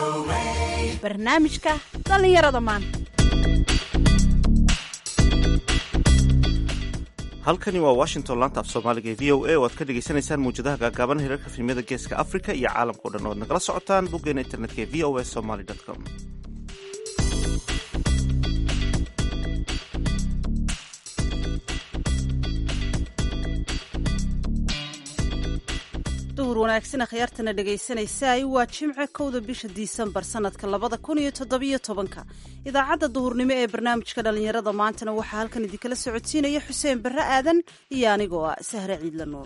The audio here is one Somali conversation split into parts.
barnaamijka dhallinyarada maanta halkani waa washington laanta af soomaaliga ee v o a oo aad ka dhagaysanaysaan mawjadaha gaagaaban hirarka filimyada geeska africa iyo caalamka o dhan oo ad nagala socotaan boggeena internetka ee v o a somaly com duhur wanaagsan akhyaartana dhegaysanaysaay waa jimce kowda bisha disembar sanadka labada kun iyo toddobiyo tobanka idaacadda duhurnimo ee barnaamijka dhallinyarada maantana waxaa halkan idinkala socodsiinaya xuseen barre aadan iyo anigoo ah sahre ciidla nuur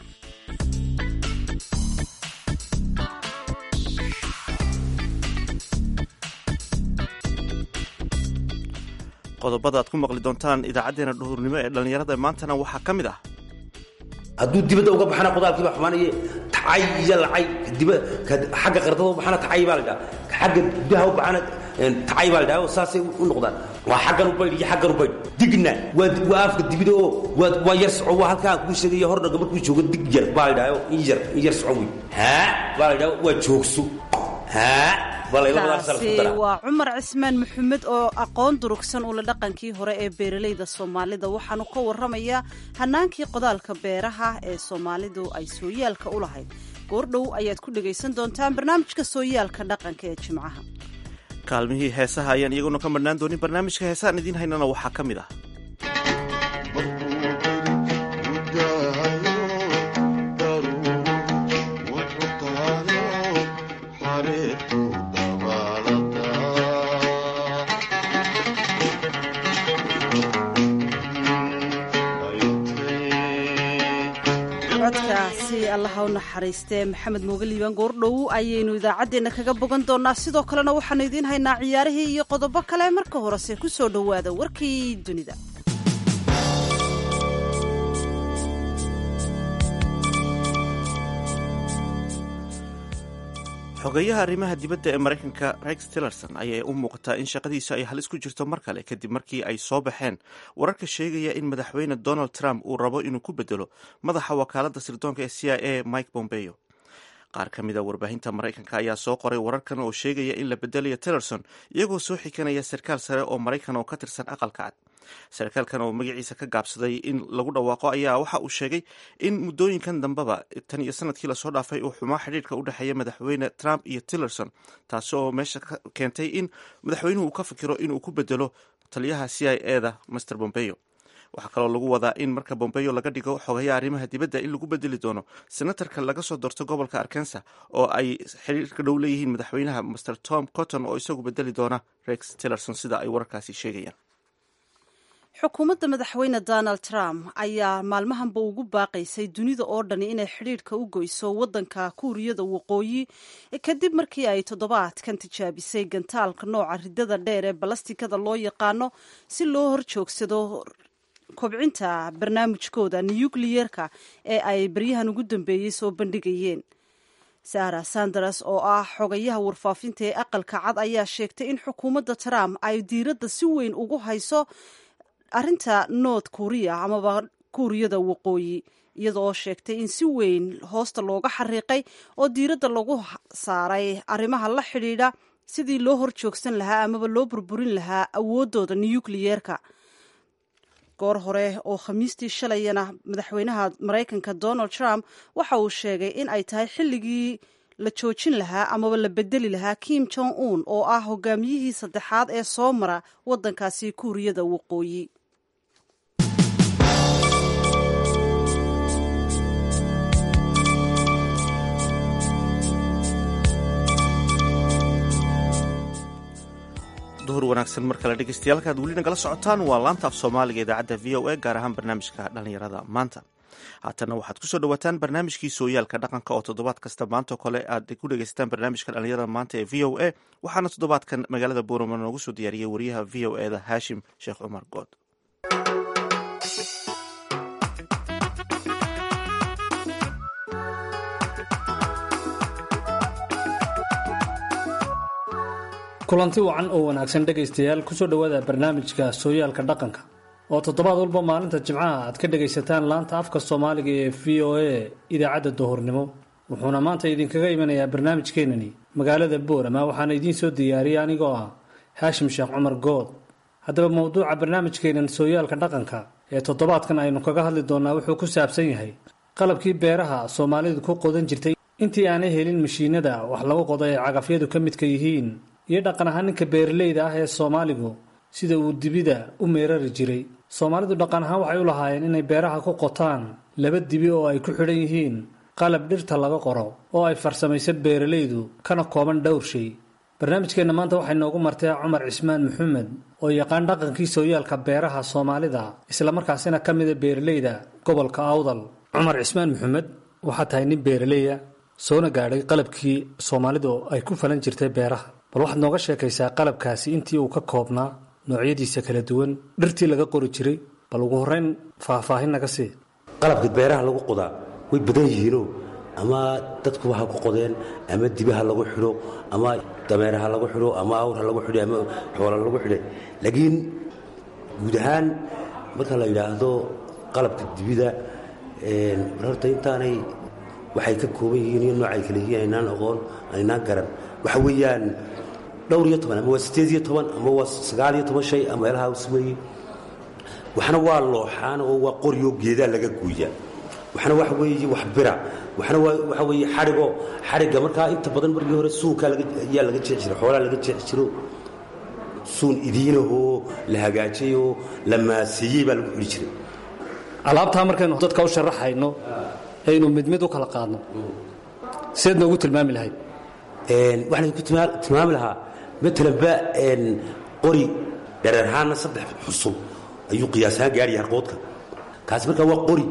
qodobada aad ku maqli doontaan idaacadeena duhurnimo ee dhallinyarada maantana waxaa ka mid ah hadduu dibadda uga baxana qodaalkiiba xumaanaye tacay iyo lacay xagga qardada u baxana tacay baa la dhaha xagga gudaha u baxana tacay baa la dhaha saasay u noqdaan waa xaggan u baydh iyo xaggan u baydh digna waa afka dibida oo waa yar soco waa halkaa kuu sheegaya hordhaga markuu joogo dig yar baa la dhaha in yar in yar soco wey haa baa la dhaha waa joogso haa kaasi waa cumar cismaan maxamed oo aqoon durugsan ula dhaqankii hore ee beeralayda soomaalida waxaanu ka waramayaa hanaankii qodaalka beeraha ee soomaalidu ay sooyaalka u lahayd goordhow ayaad ku dhegaysan doontaan barnaamijka sooyaalka dhaqanka ee jimcaha kaalmihii heesaha ayaan iyaguna ka madhnaan doonin barnaamijka heesahaan idiin haynana waxaa ka mid ah codkaasi allaha u naxariistee maxamed mooge liibaan goordhow ayaynu idaacaddeenna kaga bogan doonaa sidoo kalena waxaanu idiin haynaa ciyaarihii iyo qodobo kale marka horese ku soo dhowaada warkii dunida xogeyaha arrimaha dibadda ee maraykanka rex tillerson ayaa u muuqataa in shaqadiisu ay halis ku jirto mar kale kadib markii ay soo baxeen wararka sheegaya in madaxweyne donald trump uu rabo inuu ku bedelo madaxa wakaaladda sirdoonka ee c i a mike bombeo qaar ka mid a warbaahinta maraykanka ayaa soo qoray wararkan oo sheegaya in la bedelayo tillerson iyagoo soo xikanaya sarkaal sare oo maraykan oo ka tirsan aqalka cad sarkaalkan oo magaciisa ka gaabsaday in lagu dhawaaqo ayaa waxa uu sheegay in muddooyinkan dambeba tan iyo sanadkii lasoo dhaafay uu xumaa xidhiirka u dhexeeya madaxweyne trump iyo tillerson taasi oo meesha keentay in madaxweynuhu uu ka fikiro inuu ku bedelo taliyaha c i e da master bombeo waxaa kaloo lagu wadaa in marka bombeo laga dhigo xogayaha arrimaha dibadda in lagu bedeli doono senatarka laga soo doorto gobolka arkansa oo ay xiriirka dhow leeyihiin madaxweynaha master tom cotton oo isagu bedeli doona rex tillerson sida ay wararkaasi sheegayaan xukuumadda madaxweyne donald trump ayaa maalmahanba ugu baaqaysay dunida oo dhani inay xidhiidhka u goyso waddanka kuuriyada waqooyi kadib markii ay toddobaadkan tijaabisay gantaalka nooca ridada dheer ee balastikada loo yaqaano si loo horjoogsado kobcinta barnaamijkooda nuyukliyerka ee ay baryahan ugu dambeeyey soo bandhigayeen sara sanders oo ah xogayaha warfaafinta ee aqalka cad ayaa sheegtay in xukuumadda trump ay diiradda si weyn ugu hayso arrinta north korea amaba kuuriyada waqooyi iyada oo sheegtay in si weyn hoosta looga xariiqay oo diiradda lagu saaray arrimaha la xidhiidha sidii loo horjoogsan lahaa amaba loo burburin lahaa awooddooda nuyukliyeerka goor hore oo khamiistii shalayana madaxweynaha maraykanka donald trump waxa uu sheegay in ay tahay xilligii la joojin lahaa amaba la bedeli lahaa kim jong un oo ah hogaamiyihii saddexaad ee soo mara waddankaasi kuuriyada waqooyi duhur wanaagsan mar kale dhegeystayaal aad weli nagala socotaan waa laanta af soomaaliga idaacadda v o a gaar ahaan barnaamijka dhallinyarada maanta haatanna waxaad kusoo dhawaataan barnaamijkii sooyaalka dhaqanka oo toddobaad kasta maantao kale aad ku dhegeysataan barnaamijka dhallinyarada maanta ee v o a waxaana toddobaadkan magaalada boorama noogu soo diyaariyey wariyaha v o e da haashim sheekh cumar good kulanti wacan oo wanaagsan dhegaystayaal kusoo dhowaada barnaamijka sooyaalka dhaqanka oo toddobaad walba maalinta jimcaha aad ka dhegaysataan laanta afka soomaaliga ee v o a idaacadda duhurnimo wuxuuna maanta idinkaga imanayaa barnaamijkeenani magaalada boorama waxaana idiin soo diyaariyay anigoo ah haashim sheekh cumar good haddaba mowduuca barnaamijkeenan sooyaalka dhaqanka ee toddobaadkan aynu kaga hadli doonnaa wuxuu ku saabsan yahay qalabkii beeraha soomaalidu ku qodan jirtay intii aanay helin mashiinada wax lagu qodo ee cagafyadu ka midka yihiin iyo dhaqan ahaan ninka beeralayda ah ee soomaaligu sida uu dibida u meerari jiray soomaalidu dhaqan ahaan waxay u lahaayeen inay beeraha ku qotaan laba dibi oo ay ku xidhan yihiin qalab dhirta laga qoro oo ay farsamayso beeralaydu kana kooban dhowr shay barnaamijkeenna maanta waxay noogu martay cumar cismaan maxamed oo yaqaan dhaqankii sooyaalka beeraha soomaalida islamarkaasina ka mida beeralayda gobolka awdal cumar cismaan maxamed waxaa tahay nin beeraleya soona gaadhay qalabkii soomaalidu ay ku falan jirtay beeraha bal waxaad nooga sheekaysaa qalabkaasi intii uu ka koobnaa noocyadiisa kala duwan dhirtii laga qori jiray bal ugu horrayn faahfaahin naga sii qalabka beeraha lagu qodaa way badan yihiinoo ama dadkuba ha ku qodeen ama dibaha lagu xidho ama dameeraha lagu xidho ama awrha lagu xidho ama xoola lagu xidhe laakiin guud ahaan marka la yidhaahdo qalabka dibida horta intaanay waxay ka kooban yihiin iyo noocay kale yihiin aynaan aqoon aynaan garan waxa weeyaan dhowr iyo toban ama waa sideed iyo toban ama waa sagaal iyo toban shay ama meelaha is weeye waxna waa looxaan oo waa qoryoo geedaa laga guuya waxna waxa weeye wax bira waxna waxa weeye xadhigo xadhigga markaa inta badan markii hore suunkaa ayaa laga jeexi jiray xoolaa laga jeexi jiro suun idiinahoo la hagaajayoo la maaseeyey baa lagu xidhi jiray alaabtaa markaynu dadka u sharaxayno aynu mid mid u kala qaadno sideed noogu tilmaami lahayd waxaan ku tilmaami lahaa maalanba qori dhareerhaanna saddex xusul ayuu qiyaasahaan gaadhaya harqoodka kaasi markaa waa qori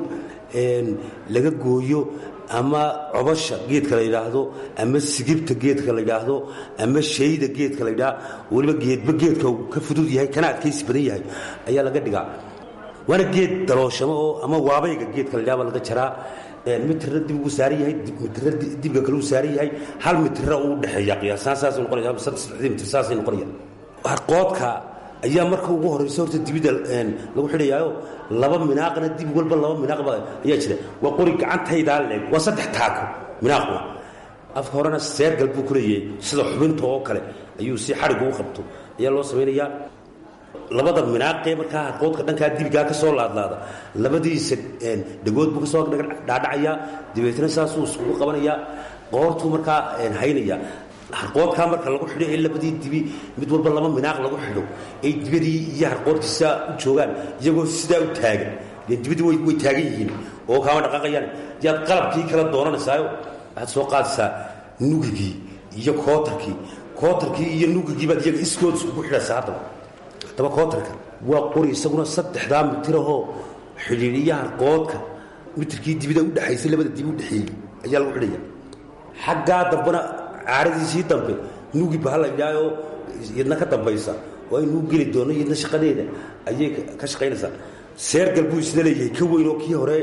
laga gooyo ama cobasha geedka la yidhaahdo ama sigibta geedka la yidhaahdo ama shayda geedka la yidhaah weliba geedba geedka uu ka fudud yahay kana adkaysi badan yahay ayaa laga dhigaa waana geed dalooshamo oo ama waabayga geedka la yidhaha baa laga jaraa mitirna dib ugu saaran yahay mitirna dibga kale uu saaran yahay hal mitirna uu dhexeeya qiyaasaan saasay noqonaya saddexdii mitir saasay noqonaya harqoodka ayaa marka ugu horraysa horta dibida lagu xidhayaayo laba minaaqna dib walba laba minaaqba ayaa jira waa qori gacantaydaa leeg waa saddex taako minaaquna afka horena seergal buu ku leeyahay sida xubinta oo kale ayuu si xadhig ugu qabto ayaa loo samaynayaa labada minaaqee markaa harqoodka dhankaa dibigaa ka soo laadlaada labadiisa dhagood buu kasoo dhaadhacayaa dabeetna saasuu isugu qabanayaa qoortuu markaa haynaya harqoodkaa marka lagu xidho ee labadii dibi mid walba laba minaaq lagu xidho ay dibadii iyo harqoodkii sidaa u joogaan iyagoo sidaa u taagan dibadii way taagan yihiin oo kaama dhaqaaqayaan yaad qalabkii kala doonanaysaayo waxaad soo qaadaysaa nugigii iyo kootarkii kootarkii iyo nugigii baad iyaga iskood isugu xidhaysaa haddaba haddaba kootarka waa qori isaguna saddexdaa mitirahoo xidhiidhiya harqoodka mitirkii dibida u dhexaysay labada dibi u dhexeeyey ayaa lagu xidhaya xaggaa dambana caaradiisii dambe nugi baha la yidhaahoo yadna ka dambaysa oo aynuu geli doonno yadna shaqadeeda ayay ka shaqaynaysaa seergal buu isna leeyahay ka weyn oo kii hore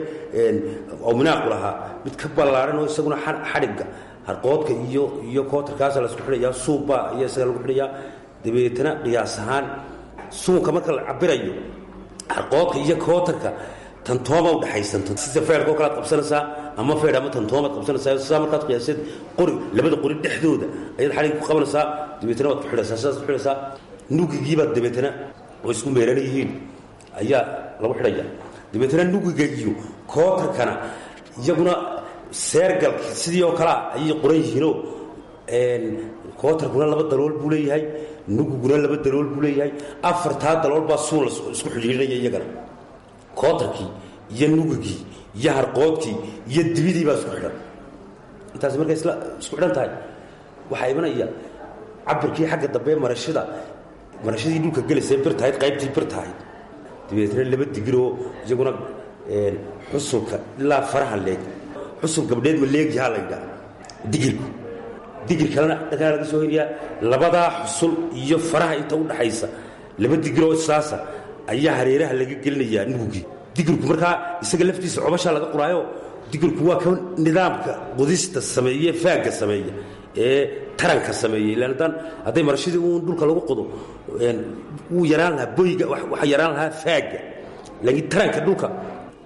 oo minaaqu lahaa mid ka ballaaran oo isaguna xadhigga harqoodka iyo iyo kootarkaasa la isku xidhayaa suubbaa ayaa isaga lagu xidhayaa dabeetana qiyaas ahaan suunka marka la cabirayo harqoodka iyo kootarka tantooma udhexaysan sida feerkao kalead qabsanaysaa ama feer ama tantoomaad qabsanaysaa sidaa markaad qiyaaseed qori labada qori dhexdooda ayaad xadhig ku qabanaysaa dabeetana waad ku xidhaysaa sidaas ku xidhaysaa nugigiibaad dabeetana oo isku meelan yihiin ayaa lagu xidhaya dabeetana nugiga iyo kootarkana iyaguna seergalka sidii oo kalea ayay qoran yihiinoo kootarkuna laba dalool buu leeyahay nugiguna laba dalool buu leeyahay afartaa dalool baa suun isku xidhiidhinaya iyagana kootarkii iyo nugigii iyo harqoodkii iyo dibidii baa isku xidhan intaas markay isla isku xidhan tahay waxaa imanaya cabirkii xagga dambe marashada marashadii dhulka gelaysa bir tahayd qaybtii bir tahayd dabeetna laba digiroo iyaguna xusulka ilaa faraha leeg xusul gabdheed ma leegyahaa la yidhaha digirku digir kalena dhankaa laga soo heliyaa labadaa xusul iyo faraha inta u dhaxaysa laba digiroo saasa ayaa hareeraha laga gelinayaa nugugii digirku markaa isaga laftiisa cobashaa laga qoraayo digirku waa ka nidaamka qudista sameeye faagga sameeya ee taranka sameeya ilaan haddaan hadday marashadii uun dhulka lagu qodo wuu yaraan lahaa boyga waxa yaraan lahaa faagga laakiin taranka dhulka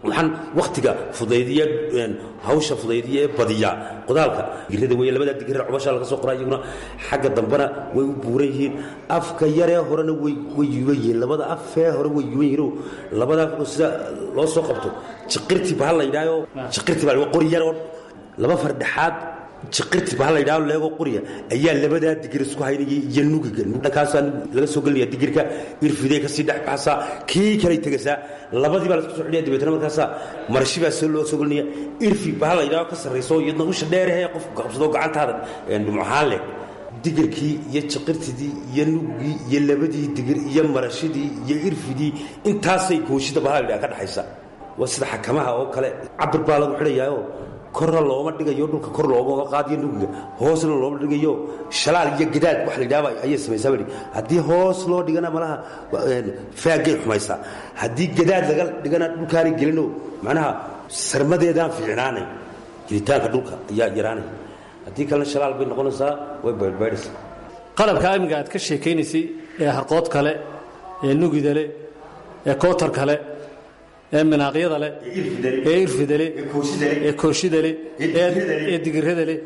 waxaan waktiga fudaydiya hawsha fudaydiya ee badiya qodaalka digirada wey labadaa digir cubasha laga soo qoraa iyaguna xagga dambena way u buuran yihiin afka yaree horena way yuban yihiin labada afee hore way yuban yihiinoo labada sida loo soo qabto jiqirti bahal la yidhaaho jiqirti baa qori yaroo laba fardhexaad jiqirti bahal la yidhaaho leego qoriya ayaa labadaa digir isku haynayay iyo nugiga dhankaasaa laga soo gelinaya digirka irfidee kasii dhex baxsaa kii kaley tegasaa labadii baa la isku soo xidhaya dabeetana markaasaa marashi baa soo loo soo gelinaya irfi bahal la yidhaaho ka sarrayso iyadna usha dheerahee qofku qabsado gacantaada dhumucahaan leh digirkii iyo jiqirtidii iyo nugii iyo labadii digir iyo marashidii iyo irfidii intaasay gooshida bahal la yidhaha ka dhaxaysa waa sida xakamaha oo kale cabir baa lagu xidhayaao korna looma dhigayo dhulka kor looma qaadiyo nugiga hoosna looma dhigayo shalaal iyo gadaad wax la yidhahba ayay samaysaa baa haddii hoos loo dhigana malaha faagay xumaysaa haddii gadaad laga dhigana dhulkaanay gelino macnaha sarmadeedaan fiicnaanay gelitaanka dhulka ayaa yaraanay haddii kalena shalaal bay noqonaysaa way baydhbaydhaysaa qalabka amniga aad ka sheekaynaysay ee harqood kale ee nugida leh ee kootar kale ee minaaqyada leh ee irfida leh ee kooshida leh ee digirada leh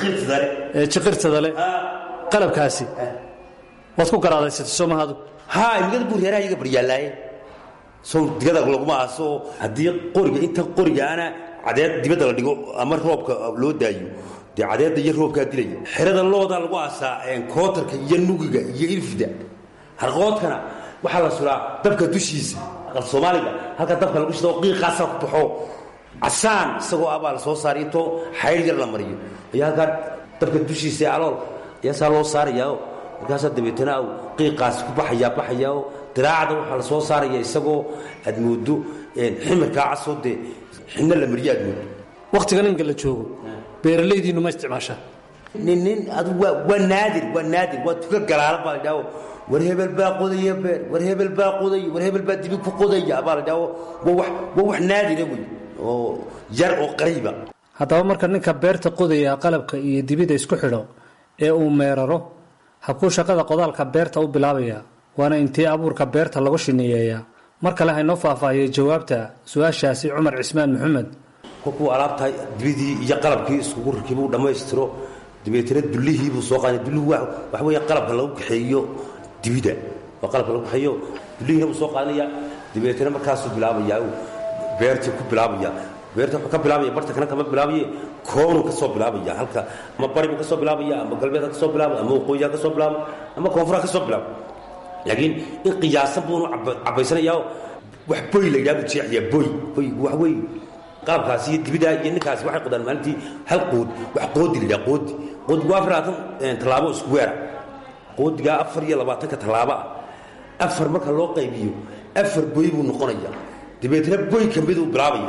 ee jiqirtada leh qalabkaasi waad ku garaadaysatay soo mahadu haa imigada buu reeraha iyaga baryaalaaye sow digada laguma aaso haddii qoriga inta qorigaana cadeed dibadda la dhigo ama roobka loo daayo dee cadeedda iyo roobkaa dilaya xerada loodaa lagu aasaa kootarka iyo nugiga iyo irfida harqoodkana waxaa la suraa dabka dushiisa soomaaliga halka dabka lagu shido qiiqaasa ku baxo casaan isagoo ah baa la soo saaray intoo xayr yar la mariyo ayaa halkaa dabka dushiisa ee alool ayaa saa loo saarayaao markaasaa dabeetana au qiiqaas ku baxayaa baxayaao diraacda waxaa la soo saaraya isagoo aad moodo ximirkaa casoo dee xinno la mariyo aad moodo wakhtigan imika la joogo beeralaydiinnu ma isticmaashaa nin nin adu waa waa naadir waa naadir waa tuka galaala baa la dhaho war hebel baa qodaya beer war hebel baa qodaya war hebel baa dibi ku qodaya baa la dhaho waa wax waa wax naadira wey oo yar oo qariiba haddaba marka ninka beerta qodaya qalabka iyo dibida isku xidho ee uu meeraro habkuu shaqada qodaalka beerta u bilaabaya waana intii abuurka beerta lagu shineeyeeyaa mar kale haynoo faahfaahiyey jawaabta su-aashaasi cumar cismaan maxamed kolkuu alaabta dibidii iyo qalabkii iskugu rakibu dhammaystiro dabeetana dullihii buu soo qaaday dullihu waxa weeye qalabka lagu kaxeeyo dibida waa qalabka lagu kaxeeyo dullihiina buu soo qaadanaya dabeetana markaasuu bilaabayaa beertii ku bilaabaya beerta wuxuu ka bilaabaya barta kana kama bilaabaye koonuu ka soo bilaabaya halka ama bari buu ka soo bilaabaya ama galbeed ka soo bilaaba ama waqooyiha ka soo bilaaba ama koonfura ka soo bilaaba laakiin in qiyaasan buunu cabaysanayaa wax boy la yidhaha buu jeexayaa boy boy wax weeye qalabkaasi iyo dibidaa iyo ninkaasi waxay qodaan maalintii hal qood wax qoodi la yidhaha qoodi qoodigu waa afar labaatan tallaabo isku weera qoodigaa afar iyo labaatanka tallaabo ah afar marka loo qaybiyo afar boy buu noqonaya dabeetna boy ka miduu bilaabaya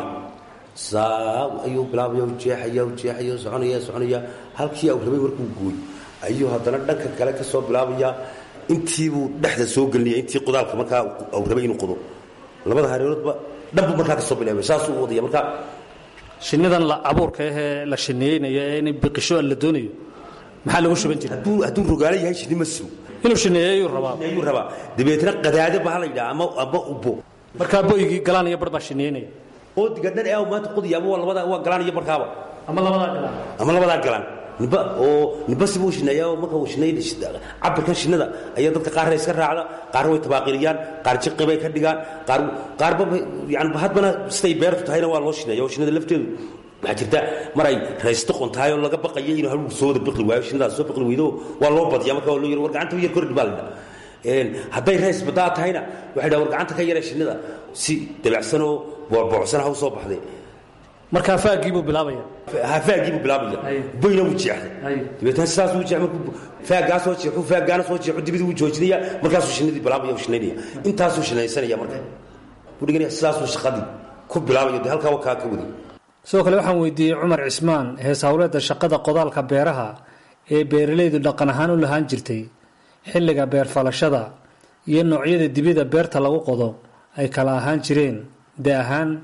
saa ayuu bilaabaya u jeexaya u jeexaya u soconaya soconaya halkii au rabay markuu gooy ayuu haddana dhanka kale ka soo bilaabaya intiibuu dhexda soo gelinaya intii qodaalka markaa au rabay inuu qodo labada hareeroodba dhanbuu markaa ka soo bilaabaya saasuu u wadaya markaa shinnidan la abuurka ahee la shineeynayo ee inay biqisho la doonayo maxaa lagu shuban jiray hadduu hadduu rogaalo yahay shinni ma sugo inuu shineeyo ayuu rabaa ayuu rabaa dabeetna qadaado baa la yidhaha ama ama ubo markaa boygii galaan iyo bar baa shineeynaya qoodiga dhan ee maanta qodaya ama waa labada waa galaan iyo barkaaba ama labadaa galaan ama labadaa galaan nimba oo nimba sibuu shineeyaa oo marka uu shineey cabirkan shinnada ayaa dadka qaarna iska raacda qaarna way tabaaqiriyaan qaar jiqi bay ka dhigaan qaar qaarba yani hadbana siday beertu tahayna waa loo shineeya oo shinnada lafteedu waxaa jirta mar ay raysto qontahay oo laga baqayo inuu haluu soo wada biqli waayo shinnadaas soo biqli weydo waa loo badiya marka waa loo yar war gacanta yar kordhi baa la dhaha hadday rays badaa tahayna waxay dhaha war gacanta ka yara shinnida si dabacsanoo boocsan ha u soo baxday markaa faagii buu bilaabaya hafaagii buu bilaabaya boyna wuu jeexday dabeetna sidaas wuu jeex markuu faaggaa soo jeexu faaggaana soo jeexu dibidii wuu joojinaya markaasuu shinnidii bilaabaya uu shinaynaya intaasuu shinaysanaya marka wuu dhiganaya sidaasuu shaqadii ku bilaabaya dee halkaa wakaa ka waday sidoo kale waxaan weydiiyey cumar cismaan hees hawleedda shaqada qodaalka beeraha ee beeralaydu dhaqan ahaan u lahaan jirtay xilliga beerfalashada iyo noocyada dibida beerta lagu qodo ay kala ahaan jireen de ahaan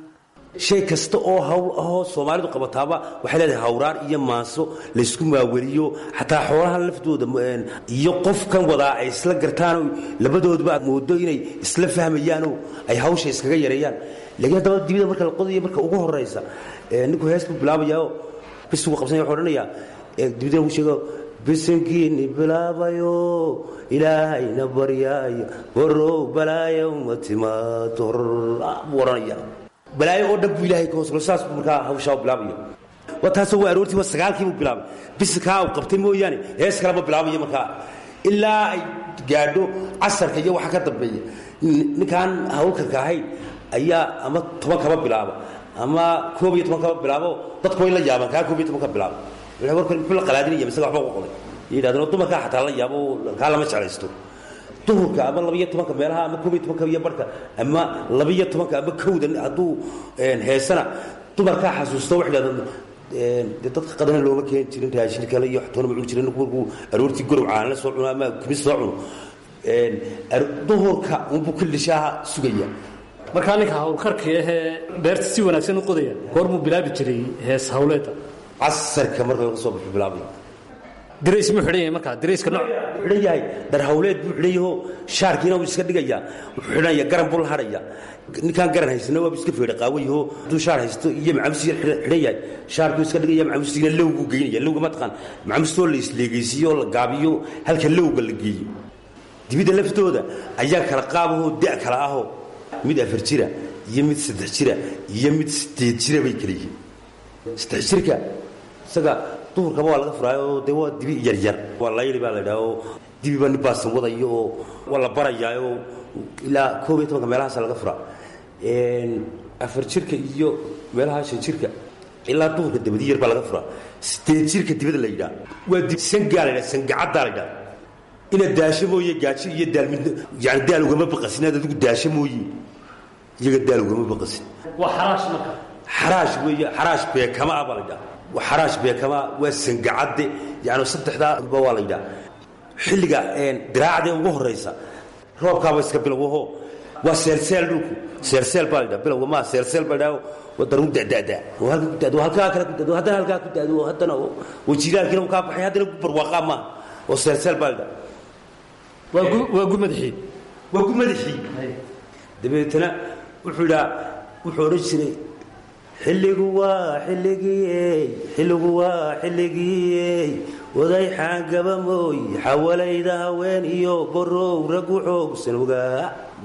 shay kasta oo hawl ahoo soomaalidu qabataaba waxay leedahay hawraan iyo maanso laysku maaweliyo xataa xoolaha laftooda iyo qofkan wadaa ay isla gartaanoo labadoodba aad moodo inay isla fahmayaanoo ay hawsha iskaga yareeyaan laakiin haddaba dibida marka la qodayo marka ugu horaysa ninku hees buu bilaabayaa bisigu qabsanaya wuxuu odhanayaa dibidana uu sheego bisinkiini bilaabayo ilaahayna baryaayo borow balaayo ma timaado buu odhanaya balaayo oo dhan buu ilahay ka hoosgalo saas buu markaa hawshaa bilaabaya waa taasoo waa aroortii waa sagaalkii buu bilaabay bisinkaa uu qabtay mooyaane hees kalema bilaabayo markaa ilaa ay gaadho casarka iyo waxa ka dambeeya ninkaan hawlkarka ahayn ayaa ama toban kaba bilaaba ama koob iyo toban kaba bilaabo dadku way la yaabaan kaa koob iyo toban ka bilaabo warkan muxuu la qalaadinaya mise waxba ku qoday yidhahdeen dumarkaa xataa la yaabo kaa lama jeclaysto duhurka ama labaiyo tobanka meelaha ama koob iyo tobanka iyo barhka ama labaiyo tobanka ama kowda hadduu heesana dumarkaa xasuusto waxay dhahdeen de dadka qadana looma keeni jirin raashin kale iyo waxtoona ma cuni jirin ninku markuu aroortii gorow caana la soo cuno ama kimis soo cuno duhurka unbuu kildhishaaha sugaya markaa ninka hawlkarkii ahee beerta si wanaagsan u qodaya goormuu bilaabi jiray hees hawleeda casarka marka laga soo baxo bilaabaya dirays muu xidhan yahay markaa dirayska nooc xidhan yahay dhar hawleed buu xidhan yaho shaarkiina wuu iska dhigayaa wuxuu xidhanaya garan buu la hadhaya ninkaan garan haysana waaba iska feedha qaawayaho hadduu shaar haysto iyo macamustiina xidhan yahay shaarkuu iska dhigaya macamustiina lowguu geynaya lowga mataqaan macamustoo la isleegaysiiyo la gaabiyo halka lowga la geeyo dibidda laftooda ayaa kala qaabahoo da' kala ahoo mid afar jira iyo mid saddex jira iyo mid sideed jira bay kala yihiin saddex jirka isaga duhurkaba waa laga furaayo dee waa dibi yaryar waa layli baa la idhaha oo dibiba nin baasan wadayo oo waa la barayaayoo ilaa koob iyo tobanka meelahaasa laga furaa afar jirka iyo meelaha shan jirka ilaa duhurka dabadi yar baa laga furaa sideed jirka dibada la yidhaha waa dib sangaa la yidhaha sangacaddaa la yidhaha inaad daasho mooye gaajo iyo daal mid yani daal ugama baqasin inaad adigu daasho mooye iyaga daal ugama baqasin waa xaraash marka xaraash weeye xaraash beekama ah baa la yidhaha xaraash beekama waa sangacadde yani saddexdaaba waa la yidhaha xilliga diraacdee ugu horaysa roobkaaba iska bilowho waa seelseel dhulku seelseel baa la yidhaha bilowga maa seelseel baa la yidhaha waa daruur da'da'da oo halka ku da'do halkaa kale ku da'do haddana halkaa ku da'do haddana wajilaalkiina kaa baxay haddana ku barwaaqaa maaha oo seelseel baa la yidhaha waa gu madaxii waa gu madaxii dabeetana wuxuu idhaa wuxuu odhan jiray xilligu waa xilligii xilligu waa xilligii waday xaangaba mooy xawalayda haween iyo borow ragu xoogsan ogaa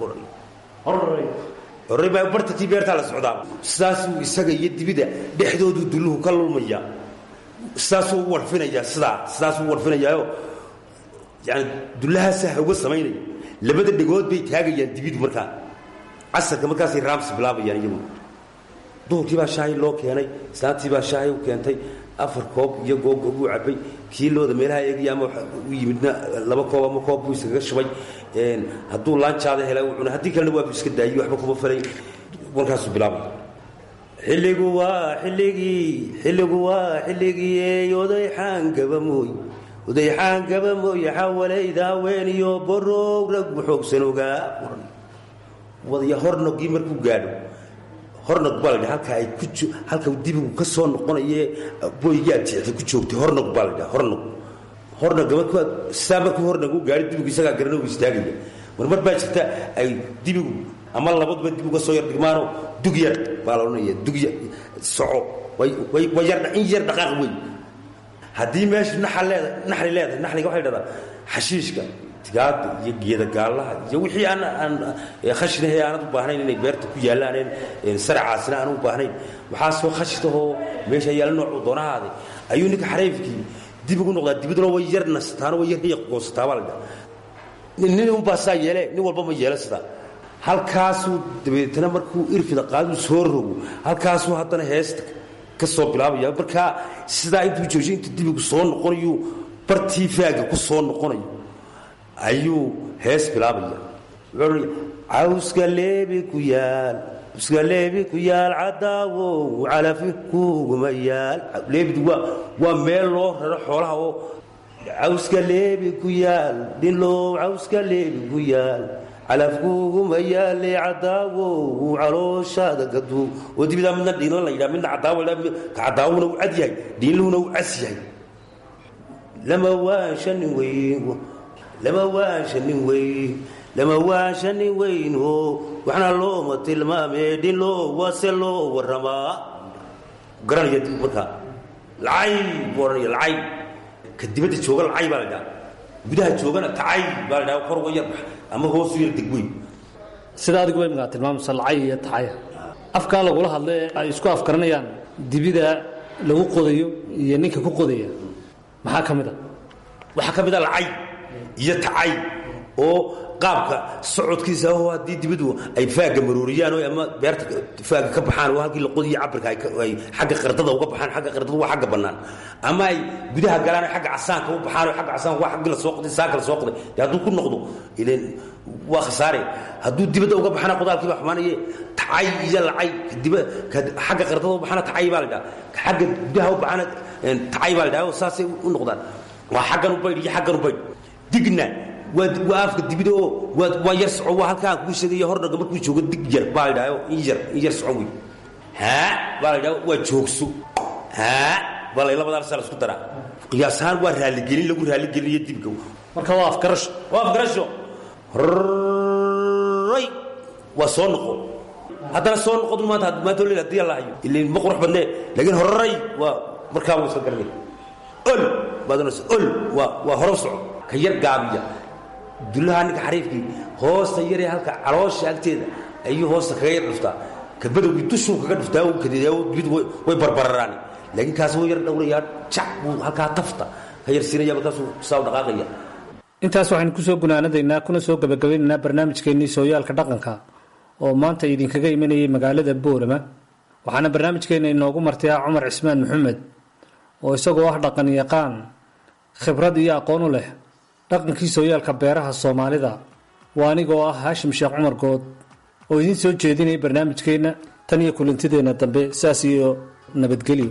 horey baa bartatii beertaa la socdaa sidaasuu isaga iyo dibida dhexdoodu dulluhu ka lulmaya sidaasuu u warfinayaa sidaa sidaasuu u warfinayaayo yani dullahaasa hawga samaynaya labada dhegood bay taagayaan dibidu markaa casarka markaasay raamsi bilaabayaan iyagu duhurkii baa shaahi loo keenay islaantii baa shaahi u keentay afar koob iyo googoob uu cabay kii looda meelaha eegaya ama u yimidna laba koob ama koob buu iskaga shubay hadduu laanjaada hela uu cunay haddii kalena waabu iska daayey waxba kuma falay markaasuu bilaabay xilligu waa xilligii xilligu waa xilligii oday xaangaba mooy oday xaangaba mooye xawalayda haween iyo borow raggu xoogsan ogaa wadaya hornogii markuu gaadho hornog baa ladha halka ay ku halka dibigu ka soo noqonaye boygaa jeexda ku joogtay hornog baa ladhaha hornog hornoga markuu sidaa markuu hornog u gaadho dibigu isagaa garana u istaagaya mar mar baa jirta ay dibigu ama labaduba dibigu ka soo yar dhigmaano dug yar baa la odhanaya dug yar soco way way yar in yar dhaqaaq wey haddii meeshu naxal leeda naxli leedahay naxliga waxay dhahdaa xashiishka tigaada iyo geeda gaallaha iyo wixii aan aan khashinahe aanad u baahnayn inay beerta ku yaallaaneen saracaasina aan u baahnayn waxaa soo khashitahoo meesha yaalla noocuu doonahaaday ayuu ninka xariifkii dib ugu noqdaa dibaduna way yar nasataano way yar hiya goosataa baa la dhaha nin unbaa saa yeele nin walba ma yeelo sidaa halkaasuu dabeetana markuu irfida qaaduu soo rogo halkaasuu haddana heesta ka soo bilaabaya markaa sidaa intuu joojiyo intuu dibigu soo noqonayu bartii faaga ku soo noqonayo ayuu hees bilaabaya wuxuu cawska leebi ku yaal cawska leebi ku yaal cadaawow calafi kuguma yaal leebidu waa waa meel loo raro xoolaha oo cawska leebi ku yaal dhilow cawska leebi ku yaal calafkuuguma yaale cadaawo calooshaada gadu oo dibidaa midna dhiinla la yidhaha midna cadaawo ka cadaawona uu cad yahay dhiinluhuna uu cas yahay lama waashanin weyn lama waashanin weyn lama waashanin weyn oo waxna looma tilmaamee dhin loo wase loo warramaa garanaya dib markaa lacay buu odhanaya lacay ka dibadda jooga lacay baa la dhaha gudaha joogana tacay baa la dhaha kor uga yarbax ama hoosu yar degweyn sida adiguba imkaa tilmaamaysa lacay iyo tacaya afkaa lagula hadla ee ay isku afkaranayaan dibida lagu qodayo iyo ninka ku qodaya maxaa ka mid a waxaa ka mid a lacay iyo tacay oo qaabka socodkiisa oo haddii dibadu ay faaga marooriyaan oo ama beerta faaga ka baxaan oo halkii la qodiyo cabirka ay xagga qardada uga baxaan xagga qardada waa xagga bannaan ama ay gudaha galaan oo xagga casaanka u baxaan oo xagga casaanka waa xaggii la soo qoday saanka la soo qoday dee hadduu ku noqdo ileen waa khasaare hadduu dibadda uga baxana qodaalkii baa xumaanaye tacay iyo lacay diba xagga qardada u baxana tacay baa la dhaha xagga gudaha u baxana tacay baa la dhaha oo saasay u noqdaan waa xaggan u baydh iyo xaggan u baydh digna waa afka dibida oo waa yar soco waa halkaa aan kuu sheegaya hordhaga markuu joogo dig yar baa la dhaha in yar in yar soco wey haa baa la dhaha waa joogso haa baa la labadaa saa la isku daraa qiyaas ahaan waa raaligelin lagu raaligelinayo dibga marka waa afgarasho waa afgarasho ray waa soo noqo haddana soo noqodu maanta maanta leel haddii la hayo ilaa ma qurux badnee laakiin horay waa markaa wuu iska garanay ol baad oranaysa ol waa waa horo soco ka yar gaabiya dullaha ninka xariifkii hoosta yaree halka caloosha agteeda ayuu hoosta kaga yar dhuftaa ka badowgii dushuu kaga dhuftaa uu kadeedaa dibid way barbararaan laakiin kaas wuu yar dhowrayaa jac buu halkaa tafta ka yar siinaya markaasuu saa u dhaqaaqaya intaas waxaynu kusoo gunaanadaynaa kuna soo gabagabeynaynaa barnaamijkeennii sooyaalka dhaqanka oo maanta idinkaga imanayay magaalada boorama waxaana barnaamijkeenna inoogu martayaa cumar cismaan maxamed oo isagoo ah dhaqan yaqaan khibrad iyo aqoon u leh dhaqankii sooyaalka beeraha soomaalida waa anigoo ah haashim sheekh cumar good oo idiin soo jeedinaya barnaamijkeenna tan iyo kulantideenna dambe saas iyo nabadgelyo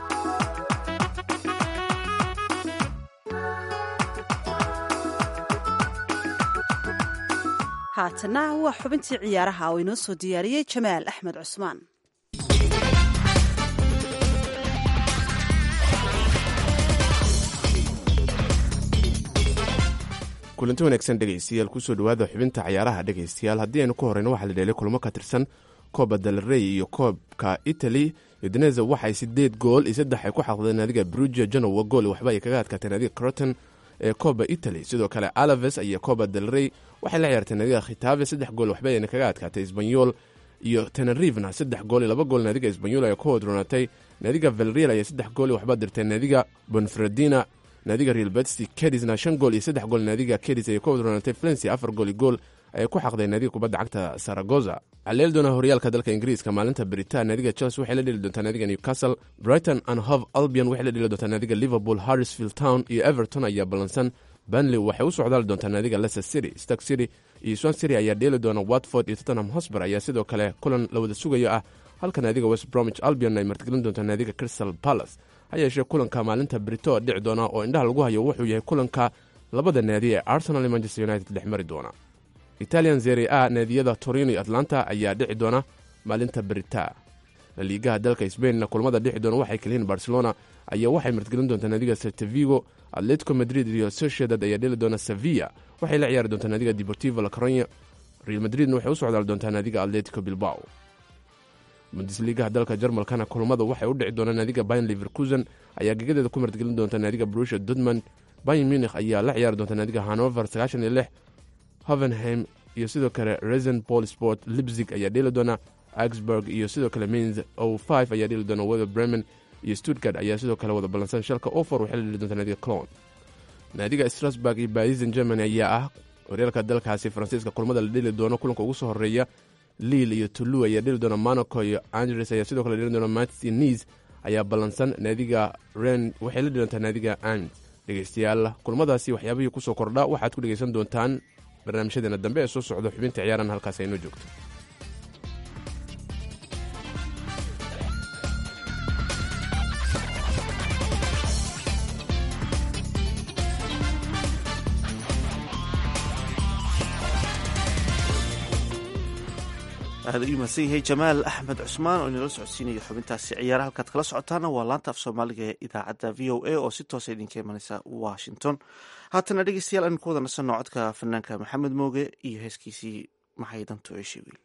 haatana waa xubintii ciyaaraha oo inoo soo diyaariyey jamaal axmed cusmaan kulanti wanaagsan dhegaystayaal kusoo dhawaada xubinta cayaaraha dhegaystayaal haddii aynu ku horeyno waxaa la dheelay kulmo ka tirsan kooba dalrey iyo koobka italy udineza waxay sideed gool iyo saddex ay ku xaqdeen naadiga brugia genowa gool waxba ay kaga adkaatee naadiga croton ee kooba italy sidoo kale alaves iyo kooba dalrey waxay la ciyaartay naadiga khitaave saddex gool waxba ayna kaga adkaatay isbanyol iyo tenerivna saddex gool iyo laba gool naadiga isbanyol ayaa ku hodroonatay naadiga valreal ayaa saddex gool iyo waxba dirtay naadiga bonfredina naadiga real betsi kedisna shan gool iyo saddex gool naadiga kedis ayay ku hodroonatay valencia afar gool iyo gool ayay ku xaqday naadiga kubadda cagta saragoza xaleel doona horyaalka dalka ingiriiska maalinta beritaan naadiga chelsea waxay la dheli doontaa naadiga newcastle brighton and hove albion waxay la dheli doontaa naadiga liverpool harrisfield town iyo everton ayaa ballansan banley waxay u socdaali doontaa naadiga leicester city stark city iyo swan city ayaa dheeli doona watford iyo tottenham hosber ayaa sidoo kale kulan la wada sugayo ah halka naadiga west bromwich albion ay martigelin doontaa naadiga crystal palace ha yeeshee kulanka maalinta brito dhici doona oo indhaha lagu hayo wuxuu yahay kulanka labada naadi ee arsenal iyo manchester united dhex mari doona italian zeri a naadiyada torino iyo atlanta ayaa dhici doona maalinta berita laliigaha dalka sbainna kulamada dhici doona waxay kalihiin barcelona ayaa waxay martigelin doontaa naadiga sertavigo atletico madrid iyo sociedad ayaa dheli doona sevilla waxay la ciyaari doontaa naadiga deportivo la coronya real madridna waxay u socdaali doontaa naadiga atletico bilbao bundesliigaha dalka jarmalkana kulamada waxay u dhici doonaa naadiga bayn leverkusen ayaa gegadeeda ku martigelin doonta naadiga brusha dudmond bayn munikh ayaa la ciyaari doonta naadiga hanover sagaashan iyo lix hovenheim iyo sidoo kale resen pol sport libzig ayaa dheeli doona augsburg iyo sidoo kale mains o five ayaa dheeli doona wether bremen iyo stuttgart ayaa sidoo kale wada ballansan shalka ofor waxay la dheli doonta naadiga clon naadiga strasburg iyo barisen germany ayaa ah horyaalka dalkaasi faransiiska kulamada la dheli doono kulanka ugu soo horeeya liil iyo tulu ayaa dheli doona monaco iyo andres ayaa sidoo kale dheli doona mats niis ayaa ballansan naadiga ren waxay la dhilantaa naadiga and dhegeystayaal kulamadaasi waxyaabihii kusoo kordha waxaad ku dhegeysan doontaan barnaamijyadeena dambe ee soo socda xubinta ciyaaran halkaas aynoo joogto aad u mahadsan yahay jamaal axmed cusmaan oo inala socodsiinaya xubintaasi ciyaaraha halkaad kala socotaana waa laanta af soomaaliga ee idaacadda v o a oo si toosa idinka imanaysa washington haatana dhegeystayaal aynu ku wada nasanno codka fanaanka maxamed mooge iyo heeskiisii maxay dantu eeshe wiil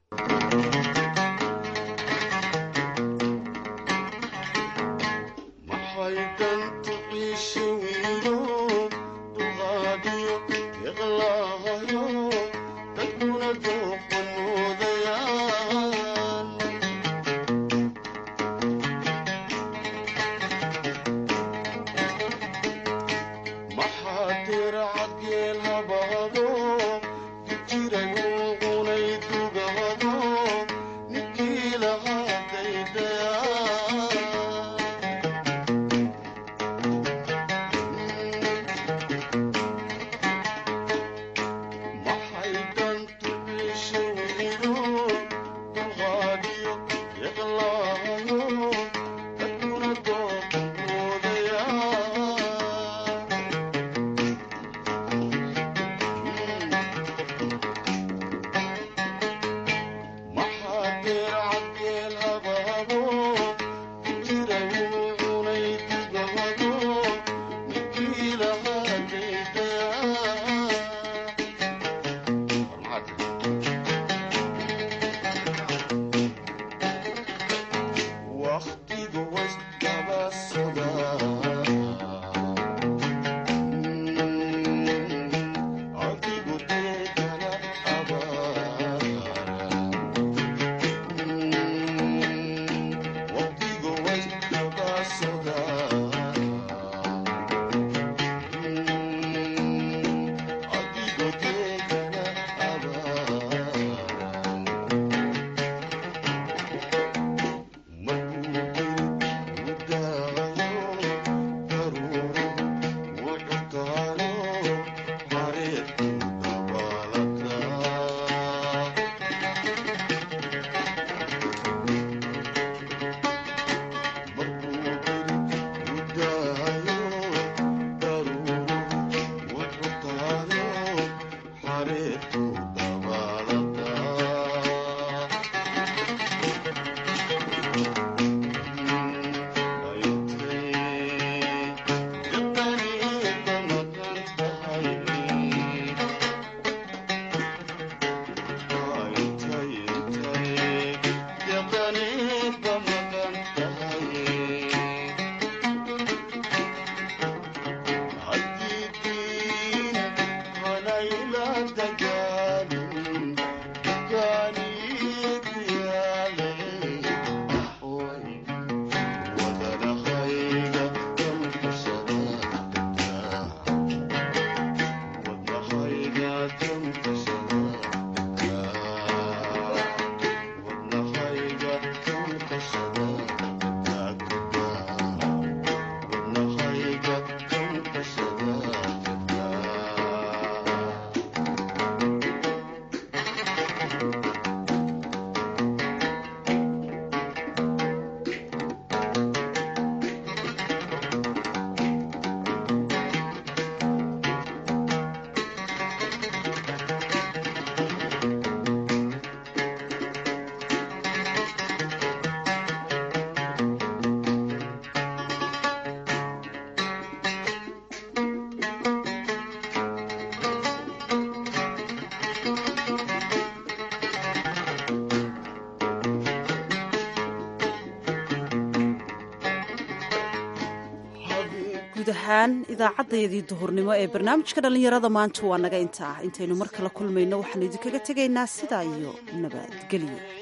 guud ahaan idaacaddayadii duhurnimo ee barnaamijka dhallinyarada maanta waa naga inta ah intaynu mar kale kulmayno waxaanu idinkaga tegaynaa sidaa iyo nabadgelyo